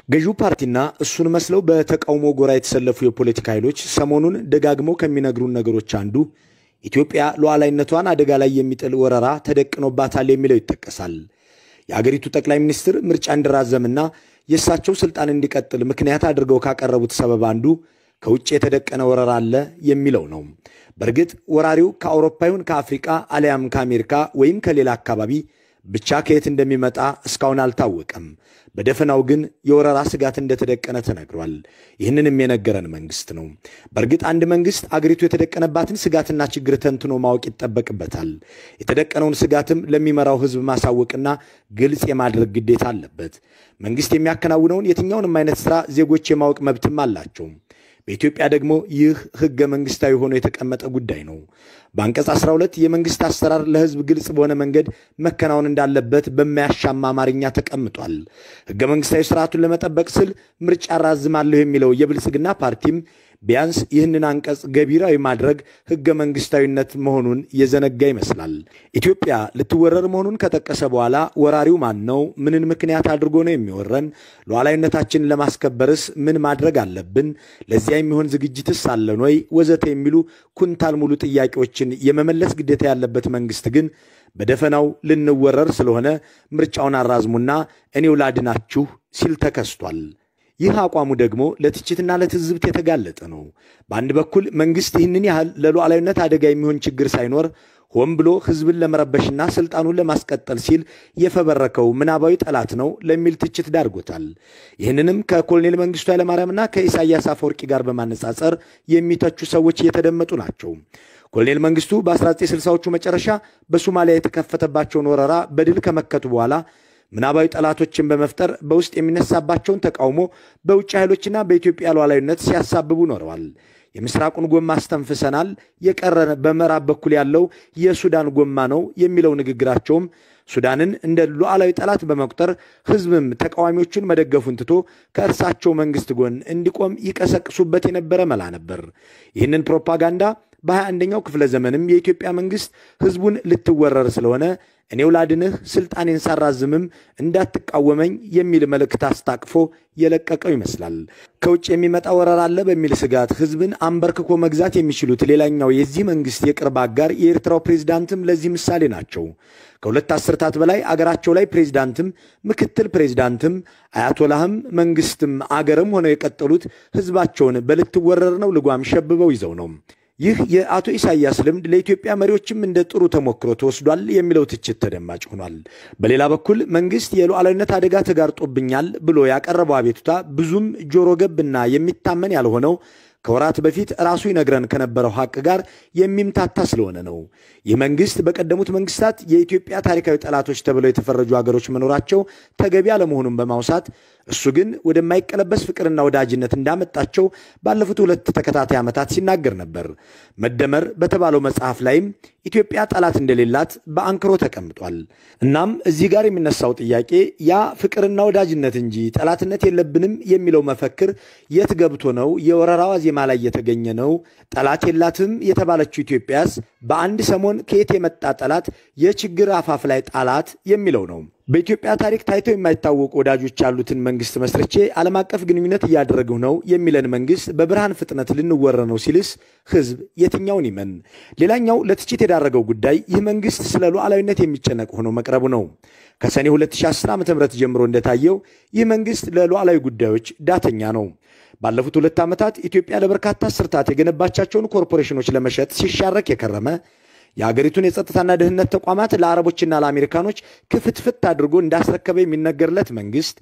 ገዢው ፓርቲና እሱን መስለው በተቃውሞ ጎራ የተሰለፉ የፖለቲካ ኃይሎች ሰሞኑን ደጋግመው ከሚነግሩን ነገሮች አንዱ ኢትዮጵያ ሉዓላዊነቷን አደጋ ላይ የሚጥል ወረራ ተደቅኖባታል የሚለው ይጠቀሳል። የአገሪቱ ጠቅላይ ሚኒስትር ምርጫ እንዲራዘምና የእሳቸው ስልጣን እንዲቀጥል ምክንያት አድርገው ካቀረቡት ሰበብ አንዱ ከውጭ የተደቀነ ወረራ አለ የሚለው ነው። በእርግጥ ወራሪው ከአውሮፓ ይሁን ከአፍሪቃ አሊያም ከአሜሪካ ወይም ከሌላ አካባቢ ብቻ ከየት እንደሚመጣ እስካሁን አልታወቀም። በደፈናው ግን የወረራ ስጋት እንደተደቀነ ተነግሯል። ይህንንም የነገረን መንግስት ነው። በእርግጥ አንድ መንግስት አገሪቱ የተደቀነባትን ስጋትና ችግር ተንትኖ ማወቅ ይጠበቅበታል። የተደቀነውን ስጋትም ለሚመራው ህዝብ ማሳወቅና ግልጽ የማድረግ ግዴታ አለበት። መንግስት የሚያከናውነውን የትኛውንም አይነት ስራ ዜጎች የማወቅ መብትም አላቸው። በኢትዮጵያ ደግሞ ይህ ህገ መንግስታዊ ሆኖ የተቀመጠ ጉዳይ ነው። በአንቀጽ 12 የመንግስት አሰራር ለህዝብ ግልጽ በሆነ መንገድ መከናወን እንዳለበት በማያሻማ አማርኛ ተቀምጧል። ህገ መንግስታዊ ስርዓቱን ለመጠበቅ ስል ምርጫ አራዝማለሁ የሚለው የብልጽግና ፓርቲም ቢያንስ ይህንን አንቀጽ ገቢራዊ ማድረግ ህገ መንግስታዊነት መሆኑን የዘነጋ ይመስላል። ኢትዮጵያ ልትወረር መሆኑን ከጠቀሰ በኋላ ወራሪው ማን ነው? ምንን ምክንያት አድርጎ ነው የሚወረን? ሉዓላዊነታችንን ለማስከበርስ ምን ማድረግ አለብን? ለዚያ የሚሆን ዝግጅትስ አለን ወይ? ወዘተ የሚሉ ኩንታል ሙሉ ጥያቄዎችን የመመለስ ግዴታ ያለበት መንግስት ግን በደፈናው ልንወረር ስለሆነ ምርጫውን አራዝሙና እኔው ላድናችሁ ሲል ተከስቷል። ይህ አቋሙ ደግሞ ለትችትና ለትዝብት የተጋለጠ ነው። በአንድ በኩል መንግስት ይህንን ያህል ለሉዓላዊነት አደጋ የሚሆን ችግር ሳይኖር ሆን ብሎ ህዝብን ለመረበሽና ስልጣኑን ለማስቀጠል ሲል የፈበረከው ምናባዊ ጠላት ነው ለሚል ትችት ዳርጎታል። ይህንንም ከኮሎኔል መንግስቱ ኃይለማርያምና ከኢሳያስ አፈወርቂ ጋር በማነጻጸር የሚተቹ ሰዎች እየተደመጡ ናቸው። ኮሎኔል መንግስቱ በ1960ዎቹ መጨረሻ በሶማሊያ የተከፈተባቸውን ወረራ በድል ከመከቱ በኋላ ምናባዊ ጠላቶችን በመፍጠር በውስጥ የሚነሳባቸውን ተቃውሞ በውጭ ኃይሎችና በኢትዮጵያ ሉዓላዊነት ሲያሳብቡ ኖረዋል። የምስራቁን ጎማ አስተንፍሰናል፣ የቀረን በምዕራብ በኩል ያለው የሱዳን ጎማ ነው የሚለው ንግግራቸውም ሱዳንን እንደ ሉዓላዊ ጠላት በመቁጠር ህዝብም ተቃዋሚዎቹን መደገፉን ትቶ ከእርሳቸው መንግስት ጎን እንዲቆም ይቀሰቅሱበት የነበረ መላ ነበር። ይህንን ፕሮፓጋንዳ በሃያ አንደኛው ክፍለ ዘመንም የኢትዮጵያ መንግስት ህዝቡን ልትወረር ስለሆነ እኔው ላድንህ ስልጣኔን ሳራዝምም እንዳትቃወመኝ የሚል መልእክት አስታቅፎ የለቀቀው ይመስላል። ከውጭ የሚመጣ ወረራ አለ በሚል ስጋት ህዝብን አንበርክኮ መግዛት የሚችሉት ሌላኛው የዚህ መንግስት የቅርብ አጋር የኤርትራው ፕሬዚዳንትም ለዚህ ምሳሌ ናቸው። ከሁለት አስርታት በላይ አገራቸው ላይ ፕሬዚዳንትም ምክትል ፕሬዚዳንትም አያቶላህም መንግስትም አገርም ሆነው የቀጠሉት ህዝባቸውን በልትወረር ነው ልጓም ሸብበው ይዘው ነው። ይህ የአቶ ኢሳያስ ልምድ ለኢትዮጵያ መሪዎችም እንደ ጥሩ ተሞክሮ ተወስዷል የሚለው ትችት ተደማጭ ሆኗል። በሌላ በኩል መንግስት የሉዓላዊነት አደጋ ተጋርጦብኛል ብሎ ያቀረበው አቤቱታ ብዙም ጆሮ ገብና የሚታመን ያልሆነው ከወራት በፊት ራሱ ይነግረን ከነበረው ሐቅ ጋር የሚምታታ ስለሆነ ነው። ይህ መንግስት በቀደሙት መንግስታት የኢትዮጵያ ታሪካዊ ጠላቶች ተብለው የተፈረጁ ሀገሮች መኖራቸው ተገቢ አለመሆኑን በማውሳት እሱ ግን ወደማይቀለበስ ፍቅርና ወዳጅነት እንዳመጣቸው ባለፉት ሁለት ተከታታይ ዓመታት ሲናገር ነበር። መደመር በተባለው መጽሐፍ ላይም ኢትዮጵያ ጠላት እንደሌላት በአንክሮ ተቀምጧል። እናም እዚህ ጋር የሚነሳው ጥያቄ ያ ፍቅርና ወዳጅነት እንጂ ጠላትነት የለብንም የሚለው መፈክር የት ገብቶ ነው የወረራዋ ዜማ ላይ የተገኘ ነው? ጠላት የላትም የተባለችው ኢትዮጵያስ በአንድ ሰሞን ከየት የመጣ ጠላት የችግር አፋፍ ላይ ጣላት የሚለው ነው። በኢትዮጵያ ታሪክ ታይተው የማይታወቁ ወዳጆች ያሉትን መንግስት መስርቼ ዓለም አቀፍ ግንኙነት እያደረግሁ ነው የሚለን መንግስት በብርሃን ፍጥነት ልንወረ ነው ሲልስ ህዝብ የትኛውን ይመን? ሌላኛው ለትችት የዳረገው ጉዳይ ይህ መንግስት ስለ ሉዓላዊነት የሚጨነቅ ሆኖ መቅረቡ ነው። ከሰኔ 2010 ዓ ም ጀምሮ እንደታየው ይህ መንግስት ለሉዓላዊ ጉዳዮች ዳተኛ ነው። ባለፉት ሁለት ዓመታት ኢትዮጵያ ለበርካታ አስርታት የገነባቻቸውን ኮርፖሬሽኖች ለመሸጥ ሲሻረክ የከረመ የአገሪቱን የጸጥታና ደህንነት ተቋማት ለአረቦችና ለአሜሪካኖች ክፍትፍት አድርጎ እንዳስረከበ የሚነገርለት መንግስት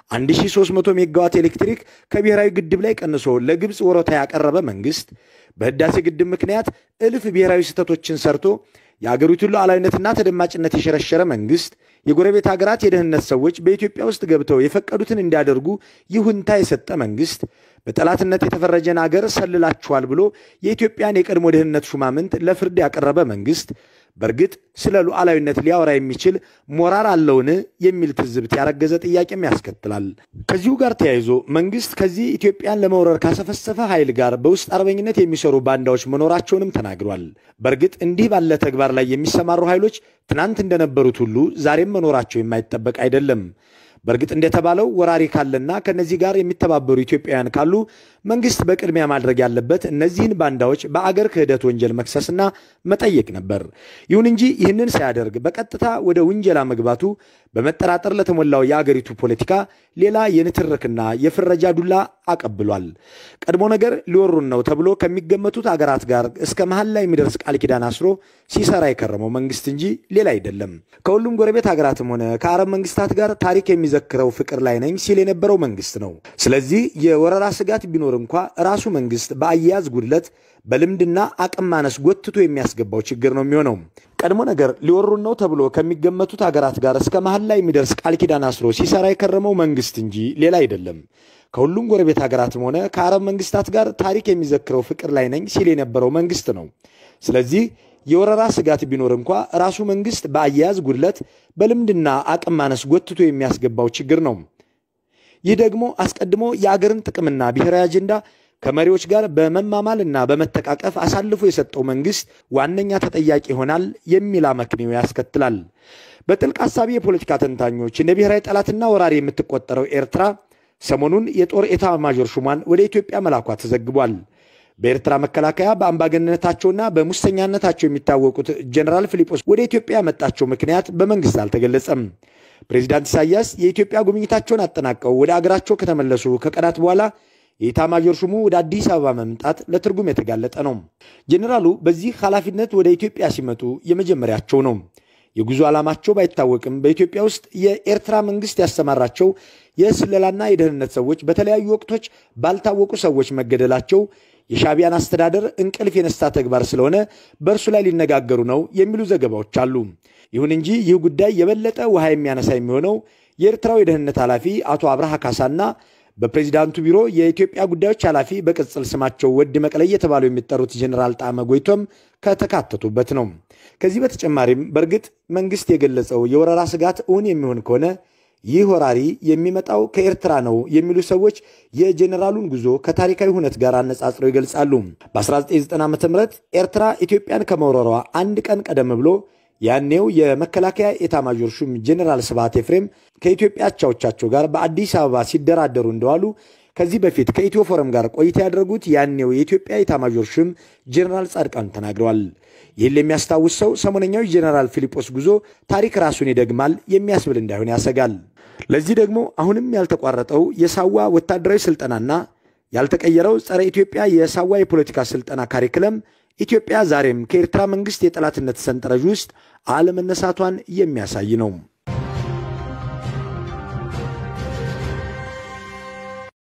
1300 ሜጋዋት ኤሌክትሪክ ከብሔራዊ ግድብ ላይ ቀንሶ ለግብፅ ወሮታ ያቀረበ መንግስት በህዳሴ ግድብ ምክንያት እልፍ ብሔራዊ ስህተቶችን ሰርቶ የአገሪቱን ሉዓላዊነትና ተደማጭነት የሸረሸረ መንግስት የጎረቤት ሀገራት የደህንነት ሰዎች በኢትዮጵያ ውስጥ ገብተው የፈቀዱትን እንዲያደርጉ ይሁንታ የሰጠ መንግስት በጠላትነት የተፈረጀን አገር ሰልላችኋል ብሎ የኢትዮጵያን የቀድሞ ደህንነት ሹማምንት ለፍርድ ያቀረበ መንግስት በእርግጥ ስለ ሉዓላዊነት ሊያወራ የሚችል ሞራል አለውን የሚል ትዝብት ያረገዘ ጥያቄም ያስከትላል። ከዚሁ ጋር ተያይዞ መንግስት ከዚህ ኢትዮጵያን ለመውረር ካሰፈሰፈ ኃይል ጋር በውስጥ አርበኝነት የሚሰሩ ባንዳዎች መኖራቸውንም ተናግሯል። በእርግጥ እንዲህ ባለ ተግባር ላይ የሚሰማሩ ኃይሎች ትናንት እንደነበሩት ሁሉ ዛሬም መኖራቸው የማይጠበቅ አይደለም። በእርግጥ እንደተባለው ወራሪ ካለና ከነዚህ ጋር የሚተባበሩ ኢትዮጵያውያን ካሉ መንግስት በቅድሚያ ማድረግ ያለበት እነዚህን ባንዳዎች በአገር ክህደት ወንጀል መክሰስና መጠየቅ ነበር። ይሁን እንጂ ይህንን ሳያደርግ በቀጥታ ወደ ውንጀላ መግባቱ በመጠራጠር ለተሞላው የአገሪቱ ፖለቲካ ሌላ የንትርክና የፍረጃ ዱላ አቀብሏል። ቀድሞ ነገር ሊወሩን ነው ተብሎ ከሚገመቱት አገራት ጋር እስከ መሀል ላይ የሚደርስ ቃል ኪዳን አስሮ ሲሰራ የከረመው መንግስት እንጂ ሌላ አይደለም። ከሁሉም ጎረቤት ሀገራትም ሆነ ከአረብ መንግስታት ጋር ታሪክ የሚዘክረው ፍቅር ላይ ነኝ ሲል የነበረው መንግስት ነው። ስለዚህ የወረራ ስጋት ቢኖር እንኳ ራሱ መንግስት በአያያዝ ጉድለት በልምድና አቅም ማነስ ጎትቶ የሚያስገባው ችግር ነው የሚሆነው። ቀድሞ ነገር ሊወሩን ነው ተብሎ ከሚገመቱት ሀገራት ጋር እስከ መሀል ላይ የሚደርስ ቃል ኪዳን አስሮ ሲሰራ የከረመው መንግስት እንጂ ሌላ አይደለም። ከሁሉም ጎረቤት ሀገራትም ሆነ ከአረብ መንግስታት ጋር ታሪክ የሚዘክረው ፍቅር ላይ ነኝ ሲል የነበረው መንግስት ነው። ስለዚህ የወረራ ስጋት ቢኖር እንኳ ራሱ መንግስት በአያያዝ ጉድለት በልምድና አቅም ማነስ ጎትቶ የሚያስገባው ችግር ነው። ይህ ደግሞ አስቀድሞ የአገርን ጥቅምና ብሔራዊ አጀንዳ ከመሪዎች ጋር በመማማልና በመተቃቀፍ አሳልፎ የሰጠው መንግስት ዋነኛ ተጠያቂ ይሆናል የሚል አመክንዮ ያስከትላል። በጥልቅ ሀሳቢ የፖለቲካ ተንታኞች እንደ ብሔራዊ ጠላትና ወራሪ የምትቆጠረው ኤርትራ ሰሞኑን የጦር ኤታ ማዦር ሹሟን ወደ ኢትዮጵያ መላኳ ተዘግቧል። በኤርትራ መከላከያ በአምባገነነታቸውና በሙሰኛነታቸው የሚታወቁት ጀኔራል ፊሊጶስ ወደ ኢትዮጵያ ያመጣቸው ምክንያት በመንግስት አልተገለጸም። ፕሬዚዳንት ኢሳያስ የኢትዮጵያ ጉብኝታቸውን አጠናቀው ወደ አገራቸው ከተመለሱ ከቀናት በኋላ የኢታማዦር ሹሙ ወደ አዲስ አበባ መምጣት ለትርጉም የተጋለጠ ነው። ጀኔራሉ በዚህ ኃላፊነት ወደ ኢትዮጵያ ሲመጡ የመጀመሪያቸው ነው። የጉዞ ዓላማቸው ባይታወቅም በኢትዮጵያ ውስጥ የኤርትራ መንግስት ያሰማራቸው የስለላና የደህንነት ሰዎች በተለያዩ ወቅቶች ባልታወቁ ሰዎች መገደላቸው የሻዕቢያን አስተዳደር እንቅልፍ የነሳ ተግባር ስለሆነ በእርሱ ላይ ሊነጋገሩ ነው የሚሉ ዘገባዎች አሉ። ይሁን እንጂ ይህ ጉዳይ የበለጠ ውሃ የሚያነሳ የሚሆነው የኤርትራው የደህንነት ኃላፊ አቶ አብርሃ ካሳና በፕሬዚዳንቱ ቢሮ የኢትዮጵያ ጉዳዮች ኃላፊ በቅጽል ስማቸው ወድ መቅለ እየተባሉ የሚጠሩት ጀኔራል ጣመ ጎይቶም ከተካተቱበት ነው። ከዚህ በተጨማሪም በእርግጥ መንግስት የገለጸው የወረራ ስጋት እውን የሚሆን ከሆነ ይህ ወራሪ የሚመጣው ከኤርትራ ነው የሚሉ ሰዎች የጀኔራሉን ጉዞ ከታሪካዊ ሁነት ጋር አነጻጽረው ይገልጻሉ። በ1990 ዓ ም ኤርትራ ኢትዮጵያን ከመውረሯ አንድ ቀን ቀደም ብሎ ያኔው የመከላከያ ኤታማዦር ሹም ጀኔራል ስብሐት ኤፍሬም ከኢትዮጵያ አቻዎቻቸው ጋር በአዲስ አበባ ሲደራደሩ እንደዋሉ ከዚህ በፊት ከኢትዮ ፎረም ጋር ቆይታ ያደረጉት ያኔው የኢትዮጵያ ኤታማዦር ሹም ጀኔራል ጻድቃን ተናግረዋል። ይህን ለሚያስታውስ ሰው ሰሞነኛው ጀኔራል ፊሊጶስ ጉዞ ታሪክ ራሱን ይደግማል የሚያስብል እንዳይሆን ያሰጋል። ለዚህ ደግሞ አሁንም ያልተቋረጠው የሳዋ ወታደራዊ ስልጠናና ያልተቀየረው ጸረ ኢትዮጵያ የሳዋ የፖለቲካ ስልጠና ካሪክለም ኢትዮጵያ ዛሬም ከኤርትራ መንግስት የጠላትነት ሰንጠረዥ ውስጥ አለመነሳቷን የሚያሳይ ነው።